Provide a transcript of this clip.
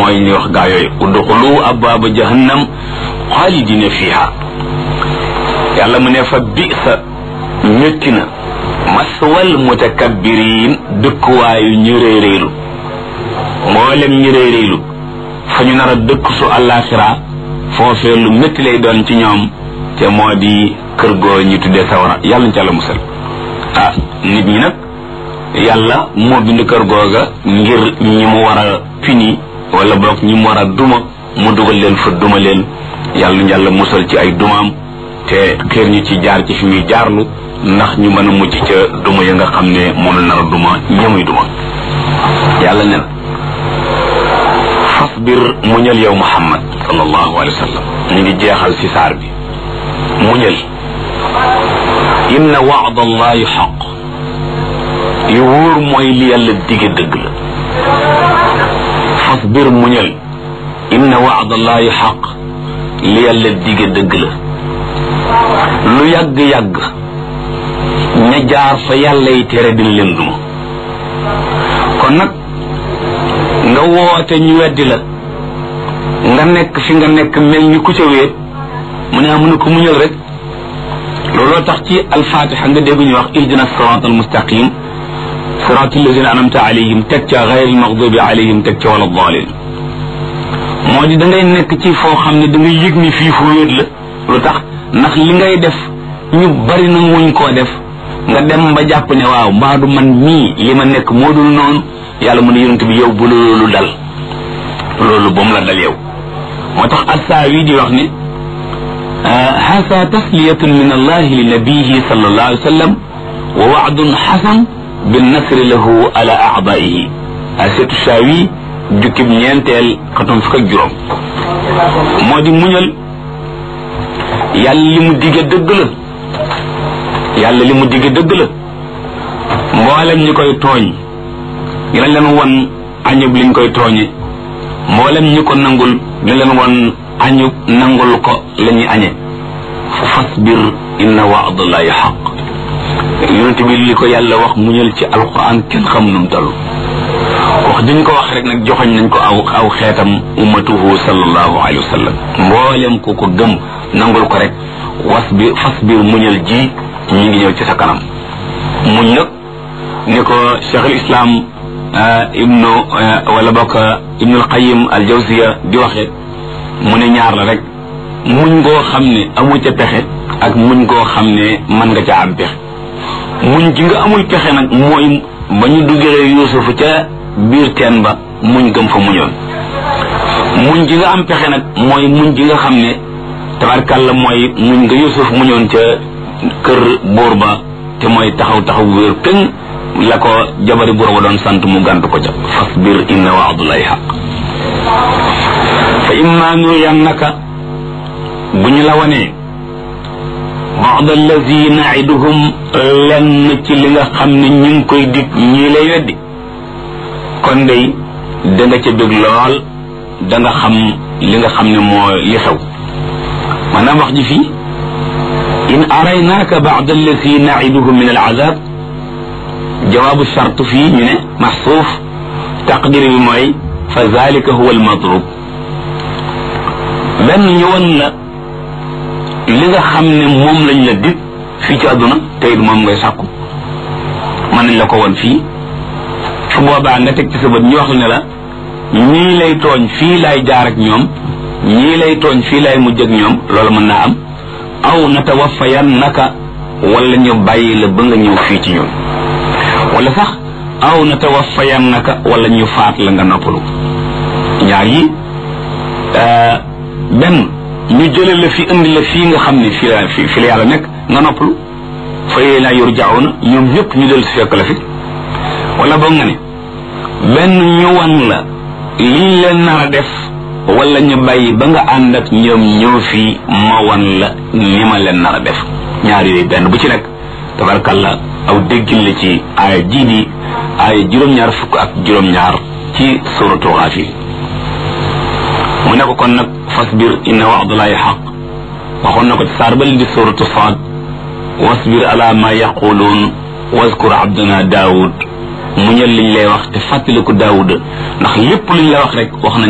mooy ñuy wax gaa yooyu udxulu abwaaba jahannam xaalidina fiha yàlla mu ne fa bisa métti na maswal mutakabbiriin dëkkuwaayu ñu réeréelu mboolem ñu réeréelu fa ñu nar a dëkk su àllaaxira foofee lu métti lay doon ci ñoom te moo di kër goo ñu tuddee sawara yàlla ñu ca la musal ah nit ñi nag yàlla moo bind kër googa ngir ñi mu war a pini wala boog ñi mu war a duma mu dugal leen fa duma leen yàlla ñu yàlla musal ci ay dumaam te xeer ñu ci jaar ci fi muy jaarlu ndax ñu mën a mucc ca duma ya nga xam ne moom la nar a duma ñamuy duma yàlla ne na fasbir muñal yow muhammad sallallahu alayhi wa sallam ñu ngi jeexal ci saar bi muñal inna waada allahi xaq yu wóor mooy li yàlla dige dëgg la fasbir muñal inna waada allahi xaq li yàlla dige dëgg la lu yàgg-yàgg ña jaar fa yàlla yi tere dina leen duma kon nag nga woote ñu weddi la nga nekk fi nga nekk mel ni ku ca wéet mu ne ah mu ne ko muñal rek looloo tax ci alfatiha nga dégg ñu wax ihdina sirat almustaqim sirat alladina anamta alayhim teg ca gayr almaghdubi alayhim teg ca wala dalin moo di da ngay nekk ci foo xam ne da ngay yëg ni fii fu wéet la lu tax ndax li ngay def ñu bari na wuñ koo def nga dem ba jàpp ne waaw mbaadu man mii li ma nekk moo dul noonu yàlla mu ne yonent bi yow bu loolu dal loolu ba mu la dal yow moo tax assaawi di wax ne hasa tasliyatun min allahi li nabiyihi sallallahu alayhi wa sallam wa waadun xasan binnasri lahu ala aadaihi asetu saawi jukkib ñeenteel xatum fukk ak juróom moo di muñal yàlla li mu digge dëgg la yàlla li mu digge dëgg la mboolem ñi koy tooñ dina leen won añub liñ koy tooñe mboolem ñi ko nangul dina leen won añub nangul ko la ñuy añe fa fasbir inna waadallahi xaq yonente bi li ko yàlla wax muñal ci alquran kenn xam num talu wax diñ ko wax rek nag joxoñ nañ ko aw aw xeetam ummatuhu sallallahu alayhi wa sallam mboolem ku ko gëm nangul ko rek wasbir fasbir muñal ji ñi ngi ñëw ci sa kanam muñ nag ni ko cheikh al islam ibnu wala bokk ibnu alqayim al jawziya di waxe mu ne ñaar la rek muñ ngoo xam ne amu ca pexe ak muñ ngoo xam ne mën nga ca am pexe muñ gi nga amul pexe nag mooy ba ñu duggee yuusufu ca biir teen ba muñ gëm fa muñoon muñ gi nga am pexe nag mooy muñ gi nga xam ne tabarkàlla mooy muñ nga yusuf muñoon ca kër buur ba te mooy taxaw taxaw wéer pëng la ko jabari buur ba doon sant mu gàntu ko ca fasbir inna waadullahi xaq fa imma nuriyannaka bu ñu la wanee baad allazi naiduhum lenn ci li nga xam ne ñu ngi koy dig ñii lay weddi kon day da nga ca bëgg lool da nga xam li nga xam ne moo li xew maanaam wax ji fii in araynaaka baad allati naiduhum min alazab jawaabu charte fii ñu ne maxsuuf taqdir bi mooy fa zalika huwa almatlub benn ñu won la li nga xam ne moom lañ la dig fii ci àdduna te it moom ngay sàkku mën nañ la ko won fii su boobaa nga teg ci sa bët ñu wax la ne la ñii lay tooñ fii laay jaar ak ñoom ñii lay tooñ fii laay mujj ak ñoom loolu mën naa am aw natawaffayan naka wala ñu bàyyi la ba nga ñëw fii ci ñun wala sax aw natawaffayan naka wala ñu faat la nga noppalu ñaar yi benn ñu jële la fi indi la fii nga xam ne fii la fi la yàlla nekk nga noppalu fa yee laa yurjauna ñoom ñëpp ñu del si fekk la fi wala boog nga ne benn ñu wan la liñ leen nar a def wala ñu bàyyi ba nga ànd ak ñoom ñëw fii ma wan la ni ma leen nar a def ñaar yooyu benn bu ci nekk tabarkalla aw déggin la ci aaya jii di aaya juróom-ñaar fukk ak juróom-ñaar ci suratu Gaafir mu ne ko kon nag fasbir inna wa'dallahi xaq waxoon na ko ci saar bal di suratu Saad wasbir ala ma yaquluun waskur abdana daawud muñal liñ lay wax te fàttaliku daawuda ndax lépp luñ la wax rek wax nañ